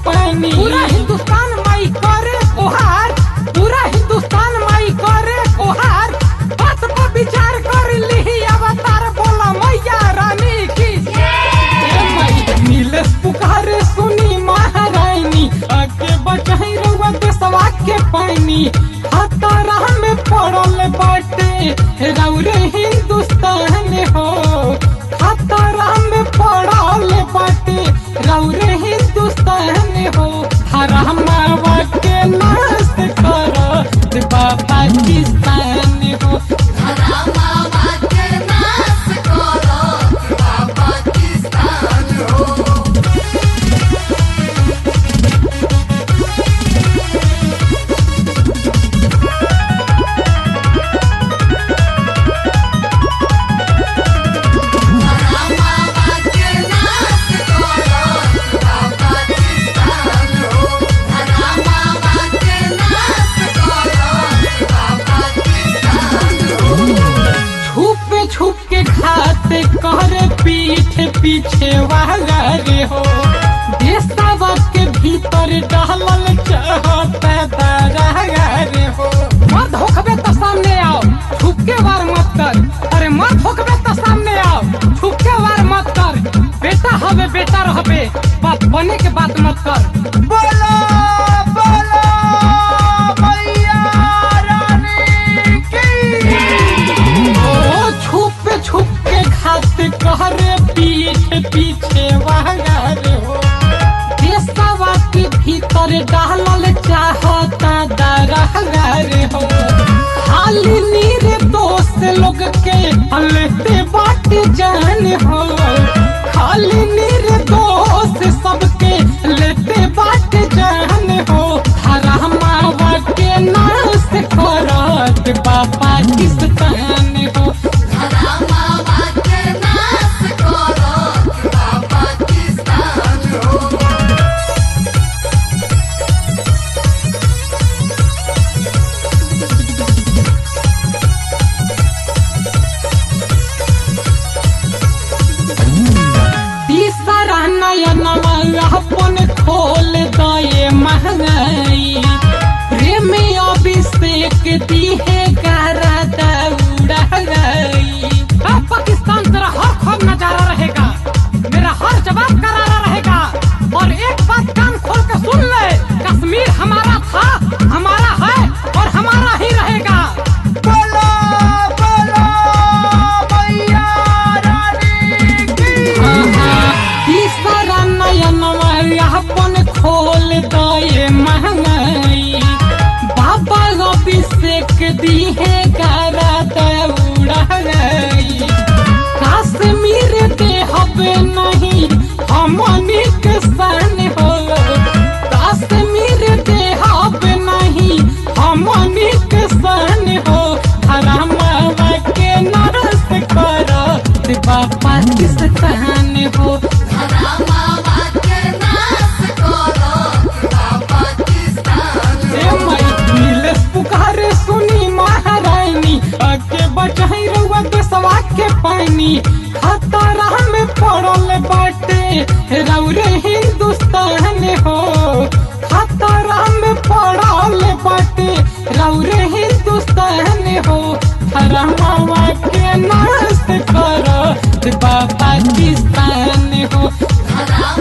पानी पूरा हिंदुस्तान माई करे ओहार पूरा हिंदुस्तान माई करे ओहार बात पर विचार कर ली अवतार बोला मैया रानी की ए माई नीलेश पुकारे सुनी महारानी आगे बचाई रउआ देशवा के पानी खतरा में पड़ल बाटे रउरे हिंदुस्तान हो खतरा में पड़ल बाटे रउरे हिंदुस्तान हो हरामावा के नाश कर पाकिस्तान हो छुप छुप के खाते कर पीठ पीछे वाला रे हो देशवा के भीतर डालल चाहता दारा रे हो मर्द होखबे तो सामने आओ छुप के वार मत कर अरे मर्द होखबे तो सामने आओ छुप के वार मत कर बेटा हवे बेटा रहबे बाप बने के बात मत कर बोलो बोलो मैया रानी की ओ छुप छुप के खाते कहरे पीठ पीछे वागारे हो देशवा के भीतर डालल चाहता दरगारे हो खाली नीर दोस्त लोग के हलते बाट जान हो खाली नीर दोस्त सबके लेते बाट जान हो हरामावा के नाश करत बा पाकिस्तान हो तीसरा नयनवा अपन खोल दये महंगाई प्रेम अभिषेक दिहे गारा दौड़ा गई अब पाकिस्तान तेरा हर खौफ नजारा रहेगा मेरा हर जवाब करारा रहेगा और एक बात कान खोल के सुन ले कश्मीर हमारा था हमारा है और हमारा ही रहेगा बोलो बोलो मैया रानी की तीसरा नयनवा अपन खोल दये महंगाई बाबा अभिषेक दिहे गारा दौड़ा गई कश्मीर देहब नहीं हमनी के सन हो कश्मीर देहब नहीं हमनी के सन हो हरामावा के नरस कर बा पाकिस्तान हो ए माई नीलेश पुकारे सुनी महारानी आगे बचाई रउआ देशवा के पानी खतरा में पड़ल बाटे रउरे हिंदुस्तान हो खतरा में पड़ल बाटे रउरे हिंदुस्तान हो हरामावा के नाश कर बा पाकिस्तान हो हराम